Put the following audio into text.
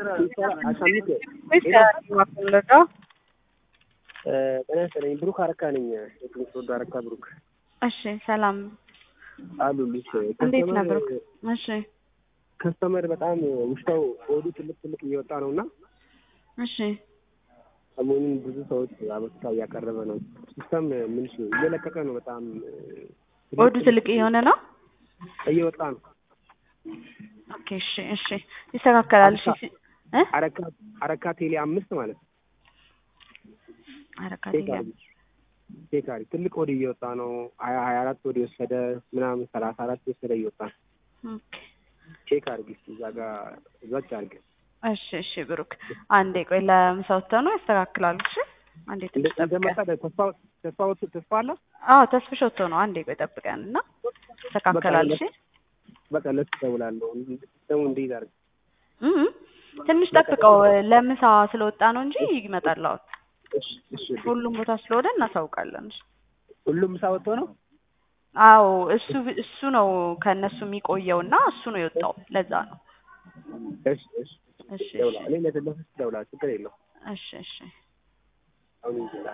አሳምክ ወይስ ከማፈለጋ ጤና ይስጥልኝ። ብሩክ አረካ ነኝ። የትምህርት ወዶ አረካ ብሩክ እሺ፣ ሰላም አሉልሽ። እንዴት ነህ ብሩክ? እሺ ከስተመር በጣም ውሽታው ሆዱ ትልቅ ትልቅ እየወጣ ነው እና እሺ ሰሞኑን ብዙ ሰዎች አቤቱታ እያቀረበ ነው። ሲስተም ምንሽ እየለቀቀ ነው። በጣም ሆዱ ትልቅ እየሆነ ነው። እየወጣ ነው። ኦኬ እሺ እሺ ይስተካከላል። እሺ እ አረካ አረካ ቴሌ አምስት ማለት ነው። አረካ ቼክ አድርጊ ቼክ አድርጊ። ትልቅ ወደ እየወጣ ነው። ሀያ ሀያ አራት ወደ የወሰደ ምናምን ሰላሳ አራት የወሰደ እየወጣ ነው። ኦኬ ቼክ አድርጊ እስኪ እዛ ጋር እዛች አድርጊ። እሺ እሺ ብሩክ አንዴ ቆይ ለምሳ ወጥተህ ነው ያስተካክላሉ። እሺ አንዴ ትንሽ እንደመጣ ጠብቀን። ተስፋ ተስፋ ወጥ ተስፋ አለ። አዎ ተስፍሽ ወጥቶ ነው። አንዴ ቆይ ጠብቀን እና ያስተካክላል። እሺ በቃ ለሱ እደውላለሁ። ደግሞ እንዴት አድርጊ እም ትንሽ ጠብቀው ለምሳ ስለወጣ ነው እንጂ ይመጣል። አሁን እሺ እሺ ሁሉም ቦታ ስለሆነ እናሳውቃለን። እሺ ሁሉም ምሳ ወጥቶ ነው። አዎ እሱ እሱ ነው ከእነሱ የሚቆየው እና እሱ ነው የወጣው። ለዛ ነው። እሺ እሺ እሺ እደውላለሁ። እኔ ለተለፈስ እደውላለሁ። ችግር የለውም። እሺ እሺ አሁን እንጂ